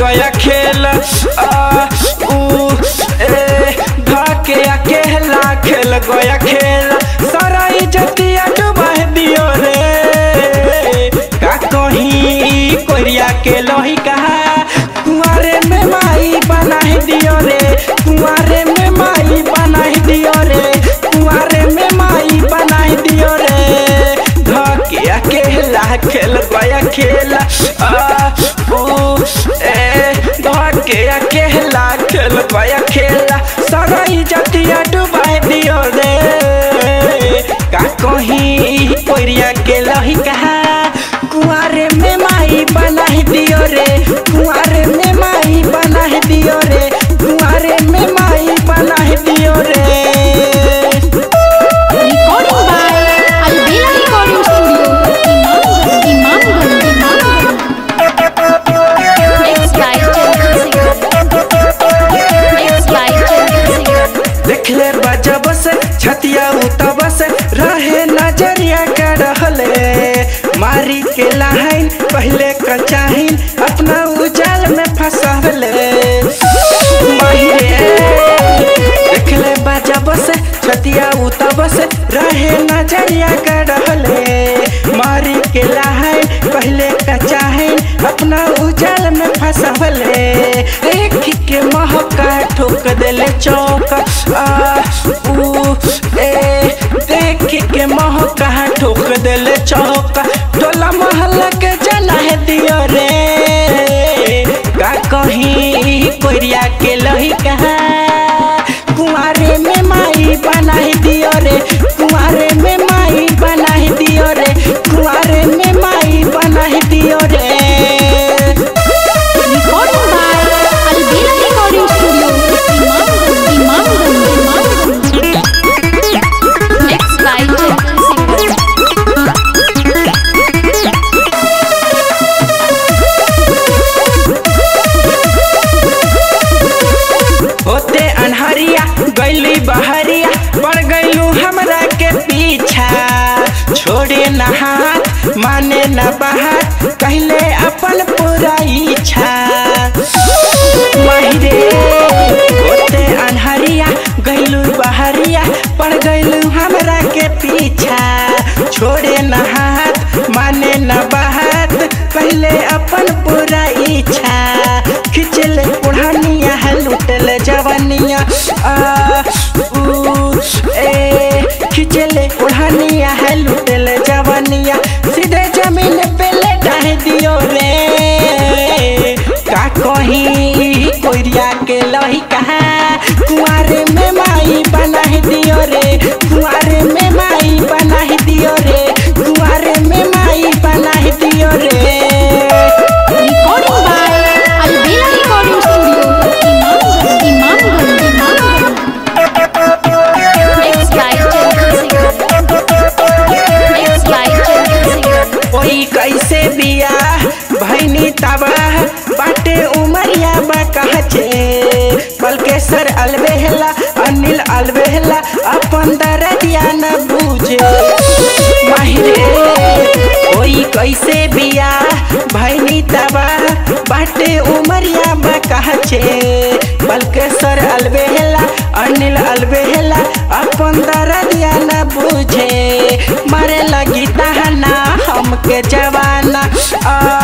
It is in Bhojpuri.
गया खेल आ ऊ ए धके अकेला खेल गया खेल सारा इज्जतिया डुबा दियो रे का कहीं कोरिया के लोही कहा कुआरे में माई बना दियो रे कुआरे में माई बना दियो रे कुआरे में माई बना दियो रे धके अकेला खेल गया खेला आ ऊ ए धके अकेला खेल गया खेला सारा इज्जतिया डुबा दियो रे का कहीं कोरिया के लही कहा कुआरे में माई बना दियो रे कुआरे में माई बना दियो रे कुआरे में माई बना दियो रे Recording by Albela Recording Studio, Imamganj, Imamganj, Imamganj. Mixed by Chandan Singh. Mixed by Chandan Singh. देखले बजब से छतिया उतब से रहे नजरिया का रहले मारी के लाइन पहले कचाहिन अपना उजाल में फंसावले माहिरे देखले बजब से छतिया उतब से रहे नजरिया का रहले मारी के लाइन पहले कचाहिन अपना उजाल में फंसावले एक के महका ठोक देले चौक आ ऊ ए देख के महका ठोक देले चौक टोला महल के जना है दियो रे का कहीं कोरिया के लही कहा कुआरे में माई बना दियो रे कुआरे में माई बना दियो रे कुआरे में माई बना दियो रे Recording by Albela Recording Studio, Imamganj, Imamganj, Imamganj. Mixed by Chandan Singh. होते अनहरिया गैली बहरिया पड़ गैलू हमरा के पीछा छोड़े न हाथ माने न बात कहले अपन पूरा इच्छा माहिरे होते अनहरिया गैलू बहरिया पड़ गैलू हमरा के पीछा छोड़े न हाथ माने न बात पहले अपन पूरा इच्छा खिंचले पुढ़ानिया है लुटल जवानिया आ ऊ ए खिंचले पुढ़ानिया है लुटल जवानिया सीधे जमीन पे लेटाह दियो रे का कहीं कोरिया के लही कहा कुआरे में माई बना दियो रे कुआरे में माई बना दियो रे कुआरे में माई बना दियो रे Recording by Albela Recording Studio, Imamganj, Imamganj, Imamganj. Mixed by Chandan Singh. Mixed by Chandan Singh. ओई कैसे बिया भैनी तबाह बाटे उमरिया बा कहचे बल्केसर अलबेहला अनिल अलबेहला अपन दरदिया न बूझे माहिरे ओई कैसे बिया भैनी तबाह बाटे उमरिया बा कहचे बल्केसर अलबेहला अनिल अलबेहला अपन दरदिया न बूझे मारे लगी तहना हमके जवाना आ